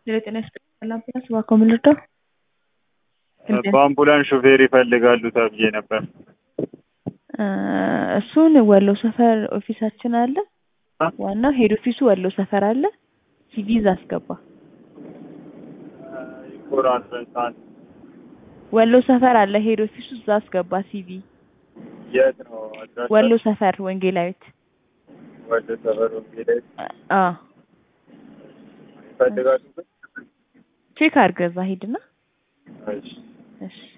የጤና ይስጥልኝ አምቡላንስ እባክዎ ምን ልርዳው? በአምቡላንስ ሹፌር ይፈልጋሉ ተብዬ ነበር። እሱን ወሎ ሰፈር ኦፊሳችን አለ። ዋናው ሄድ ኦፊሱ ወሎ ሰፈር አለ። ሲቪ እዛ አስገባ። ኮራንሰንሳን ወሎ ሰፈር አለ ሄድ ኦፊሱ እዛ አስገባ ሲቪ። የት ነው አድራሻ? ወሎ ሰፈር ወንጌላዊት። ወሎ ሰፈር ወንጌላዊት አዎ ይፈልጋሉ ግን? ቼክ አድርገህ እዛ ሂድና እሺ እሺ